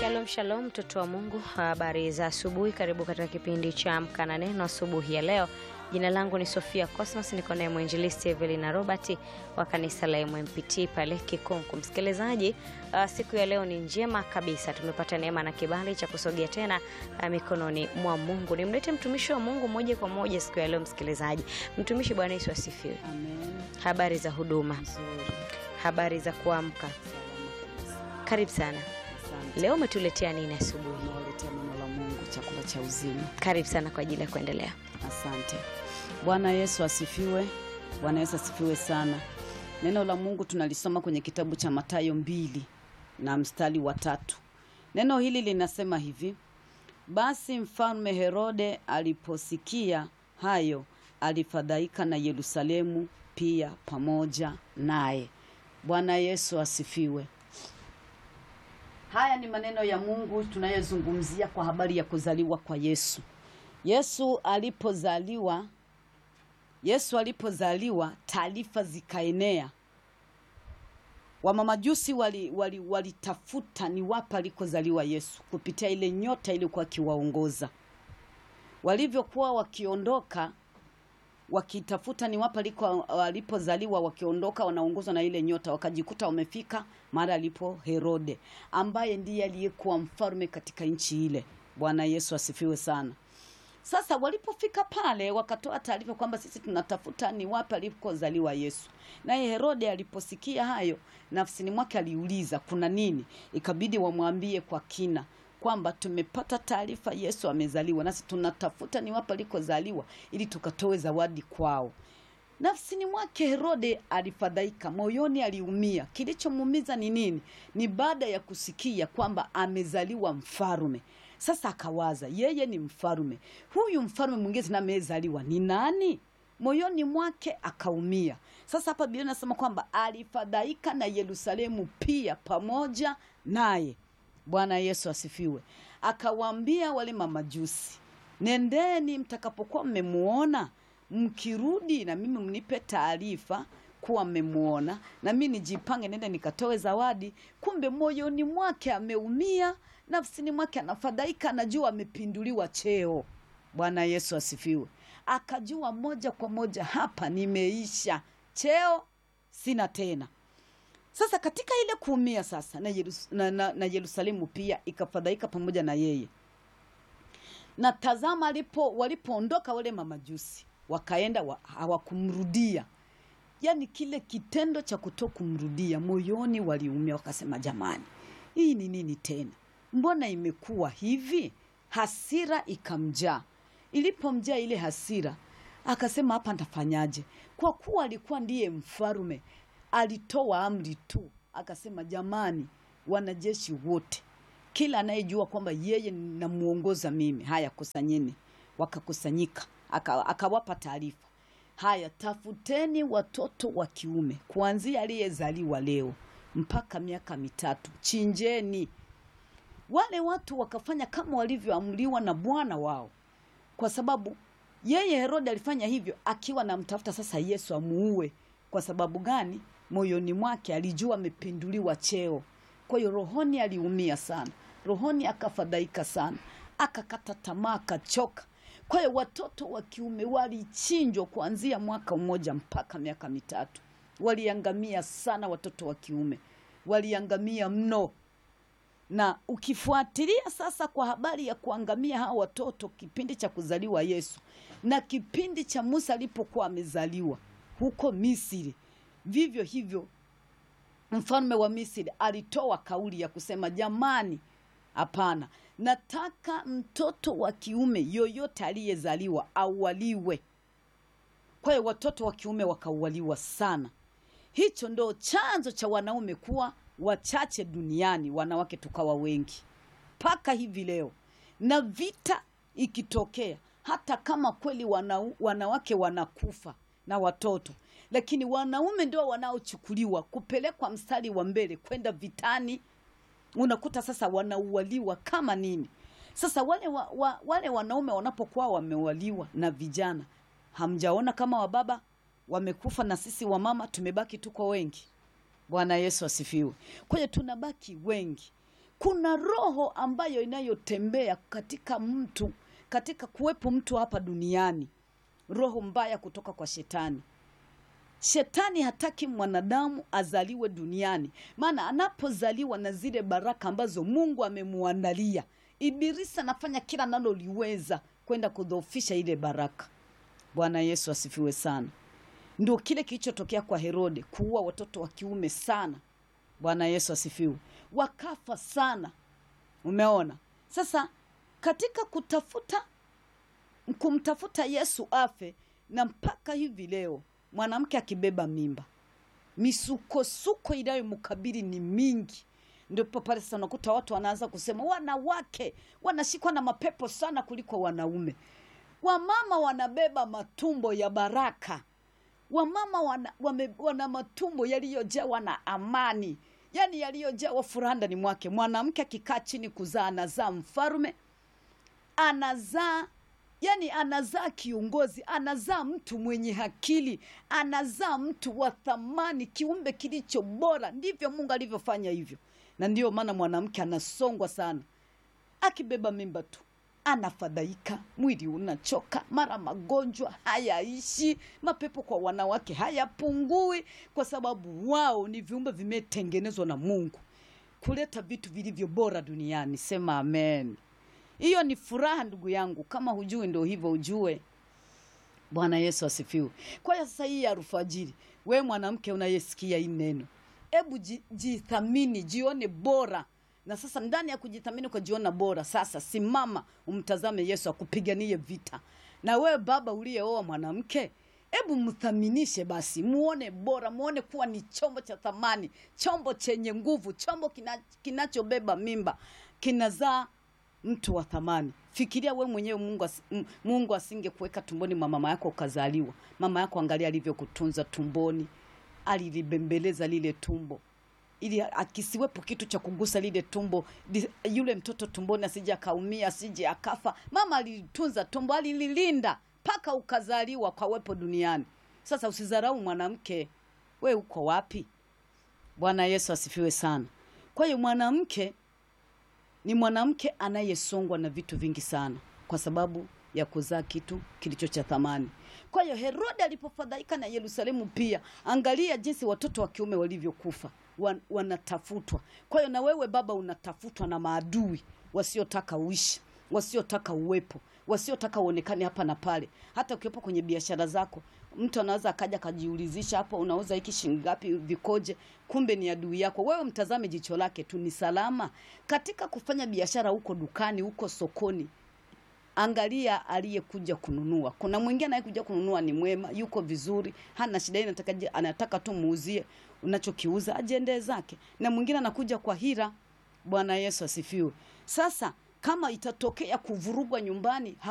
Shalom shalom, mtoto wa Mungu, habari za asubuhi. Karibu katika kipindi cha Amka na Neno asubuhi ya leo. Jina langu ni Sofia Cosmas, niko naye mwinjilisti Evelina Robert wa kanisa la MMPT pale Kikunku. Msikilizaji, uh, siku ya leo ni njema kabisa, tumepata neema na kibali cha kusogea tena uh, mikononi mwa Mungu. Nimlete mtumishi wa Mungu moja kwa moja siku ya leo. Msikilizaji, mtumishi, Bwana Yesu asifiwe. Amen. Habari za huduma, Nzuri. habari za kuamka, Salama kabisa. karibu sana. Asante. Leo umetuletea nini asubuhi? Nawaletea neno la Mungu, chakula cha uzima. Karibu sana kwa ajili ya kuendelea. Asante. Bwana Yesu asifiwe. Bwana Yesu asifiwe sana. Neno la Mungu tunalisoma kwenye kitabu cha Mathayo mbili na mstari wa tatu. Neno hili linasema hivi: basi mfalme Herode aliposikia hayo, alifadhaika na Yerusalemu pia pamoja naye. Bwana Yesu asifiwe. Haya ni maneno ya Mungu tunayozungumzia kwa habari ya kuzaliwa kwa Yesu. Yesu alipozaliwa, Yesu alipozaliwa, taarifa zikaenea. Wamamajusi walitafuta wali, walitafuta ni wapi alikozaliwa Yesu kupitia ile nyota iliyokuwa akiwaongoza. Walivyokuwa wakiondoka wakitafuta ni wapi aliko alipozaliwa, wakiondoka wanaongozwa na ile nyota, wakajikuta wamefika mahali alipo Herode, ambaye ndiye aliyekuwa mfalme katika nchi ile. Bwana Yesu asifiwe sana. Sasa walipofika pale, wakatoa taarifa kwamba sisi tunatafuta ni wapi alikozaliwa Yesu. Naye Herode aliposikia hayo, nafsini mwake aliuliza kuna nini, ikabidi wamwambie kwa kina kwamba tumepata taarifa Yesu amezaliwa, nasi tunatafuta ni wapi alikozaliwa ili tukatoe zawadi kwao. Nafsini mwake Herode alifadhaika, moyoni aliumia. Kilichomuumiza ni nini? Ni baada ya kusikia kwamba amezaliwa mfarume. Sasa akawaza yeye ni mfarume, huyu mfarume mwingine tena amezaliwa ni nani? Moyoni mwake akaumia. Sasa hapa Biblia inasema kwamba alifadhaika na Yerusalemu pia pamoja naye. Bwana Yesu asifiwe. Akawaambia wale mamajusi, nendeni, mtakapokuwa mmemuona, mkirudi na mimi mnipe taarifa kuwa mmemuona, na mimi nijipange nende nikatoe zawadi. Kumbe moyoni mwake ameumia, nafsini mwake anafadhaika, anajua amepinduliwa cheo. Bwana Yesu asifiwe. Akajua moja kwa moja, hapa nimeisha, cheo sina tena. Sasa katika ile kuumia sasa na, Yerus, na, na, na Yerusalemu pia ikafadhaika pamoja na yeye. Na tazama, alipo walipoondoka wale mamajusi wakaenda wa, hawakumrudia. Yaani kile kitendo cha kuto kumrudia, moyoni waliumia, wakasema jamani, hii ni nini tena? Mbona imekuwa hivi? Hasira ikamjaa. Ilipomjaa ile hasira, akasema hapa ntafanyaje? Kwa kuwa alikuwa ndiye mfarume alitoa amri tu, akasema jamani, wanajeshi wote, kila anayejua kwamba yeye namuongoza mimi, haya kusanyeni. Wakakusanyika, aka- akawapa taarifa, haya tafuteni watoto wa kiume kuanzia aliyezaliwa leo mpaka miaka mitatu, chinjeni. Wale watu wakafanya kama walivyoamriwa na bwana wao, kwa sababu yeye Herode alifanya hivyo akiwa namtafuta sasa Yesu amuue. Kwa sababu gani? Moyoni mwake alijua amepinduliwa cheo. Kwa hiyo rohoni aliumia sana, rohoni akafadhaika sana, akakata tamaa, akachoka. Kwa hiyo watoto wa kiume walichinjwa kuanzia mwaka mmoja mpaka miaka mitatu. Waliangamia sana, watoto wa kiume waliangamia mno na ukifuatilia sasa kwa habari ya kuangamia hawa watoto kipindi cha kuzaliwa Yesu na kipindi cha Musa alipokuwa amezaliwa huko Misri, vivyo hivyo mfalme wa Misri alitoa kauli ya kusema jamani, hapana, nataka mtoto wa kiume yoyote aliyezaliwa aualiwe. Kwa hiyo watoto wa kiume wakaualiwa sana. Hicho ndo chanzo cha wanaume kuwa wachache duniani, wanawake tukawa wengi mpaka hivi leo. Na vita ikitokea, hata kama kweli wana, wanawake wanakufa na watoto, lakini wanaume ndio wanaochukuliwa kupelekwa mstari wa mbele kwenda vitani. Unakuta sasa wanaualiwa kama nini. Sasa wale, wa, wa, wale wanaume wanapokuwa wameualiwa na vijana, hamjaona kama wababa wamekufa na sisi wamama tumebaki tuko wengi. Bwana Yesu asifiwe. Kwa hiyo tunabaki wengi. kuna roho ambayo inayotembea katika mtu katika kuwepo mtu hapa duniani roho mbaya kutoka kwa shetani shetani hataki mwanadamu azaliwe duniani maana anapozaliwa na zile baraka ambazo mungu amemuandalia ibilisi anafanya kila analoliweza kwenda kudhoofisha ile baraka bwana yesu asifiwe sana ndio kile kilichotokea kwa herode kuua watoto wa kiume sana bwana yesu asifiwe wakafa sana umeona sasa katika kutafuta kumtafuta yesu afe na mpaka hivi leo mwanamke akibeba mimba misukosuko inayomkabili ni mingi ndipo pale sasa unakuta watu wanaanza kusema wanawake wanashikwa na mapepo sana kuliko wanaume wamama wanabeba matumbo ya baraka wamama wana, wame, wana matumbo yaliyojawa na amani yaani yaliyojawa furaha ndani mwake mwanamke akikaa chini kuzaa anazaa mfalume anazaa yani anazaa kiongozi anazaa mtu mwenye akili anazaa mtu wa thamani kiumbe kilicho bora ndivyo mungu alivyofanya hivyo na ndiyo maana mwanamke anasongwa sana akibeba mimba tu anafadhaika mwili unachoka mara magonjwa hayaishi mapepo kwa wanawake hayapungui kwa sababu wao ni viumbe vimetengenezwa na mungu kuleta vitu vilivyo bora duniani sema amen hiyo ni furaha ndugu yangu kama hujui ndo hivyo ujue bwana yesu asifiwe kwa hiyo sasa hii alfajiri we mwanamke unayesikia hii neno hebu ji- jithamini jione bora na sasa ndani ya kujithamini ukajiona bora sasa simama umtazame yesu akupiganie vita na wewe baba uliyeoa mwanamke hebu mthaminishe basi muone bora muone kuwa ni chombo cha thamani chombo chenye nguvu chombo kina, kinachobeba mimba kinazaa mtu wa thamani fikiria we mwenyewe mungu, as, m- mungu asingekuweka tumboni mwa mama yako ukazaliwa mama yako angalia alivyokutunza tumboni alilibembeleza lile tumbo ili akisiwepo kitu cha kugusa lile tumbo li- yule mtoto tumboni asije akaumia asije akafa mama alilitunza tumbo alililinda mpaka ukazaliwa kawepo duniani sasa usidharau mwanamke we uko wapi bwana yesu asifiwe sana kwa hiyo mwanamke ni mwanamke anayesongwa na vitu vingi sana kwa sababu ya kuzaa kitu kilicho cha thamani kwa hiyo herode alipofadhaika na yerusalemu pia angalia jinsi watoto wa kiume walivyokufa wan, wanatafutwa kwa hiyo na wewe baba unatafutwa na maadui wasiotaka uishi wasiotaka uwepo wasiotaka uonekane hapa na pale hata ukiwepo kwenye biashara zako mtu anaweza akaja akajiulizisha hapo unauza hiki shilingi ngapi vikoje kumbe ni adui yako wewe mtazame jicho lake tu ni salama katika kufanya biashara huko dukani huko sokoni angalia aliyekuja kununua kuna mwingine anayekuja kununua ni mwema yuko vizuri hana shida yeye anataka, je- anataka tu muuzie unachokiuza ajiendee zake na mwingine anakuja kwa hira bwana yesu asifiwe sasa kama itatokea kuvurugwa nyumbani